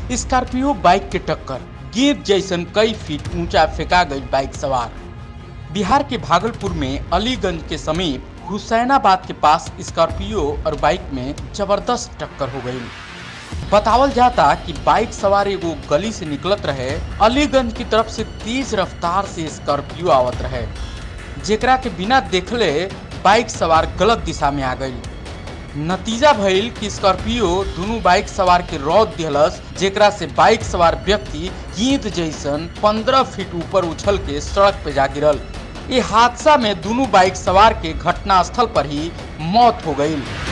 Scorpio bike के टक्कर गेंद जैसन कई फीट ऊंचा फेंका गई बाइक सवार बिहार के भागलपुर में अलीगंज के समीप हुसैनाबाद के पास स्कॉर्पियो और बाइक में जबरदस्त टक्कर हो गई बतावल जाता कि बाइक सवार एगो गली से निकलत रहे अलीगंज की तरफ से तेज रफ्तार से स्कॉर्पियो आवत रहे जेकरा के बिना देखले बाइक सवार गलत दिशा में आ गई नतीजा भइल कि स्कॉर्पियो दोनों बाइक सवार के रौद दिहलस जेकरा से बाइक सवार व्यक्ति गेंद जैसन 15 फीट ऊपर उछल के सड़क पे जा गिरल ये हादसा में दोनों बाइक सवार के घटना स्थल पर ही मौत हो गई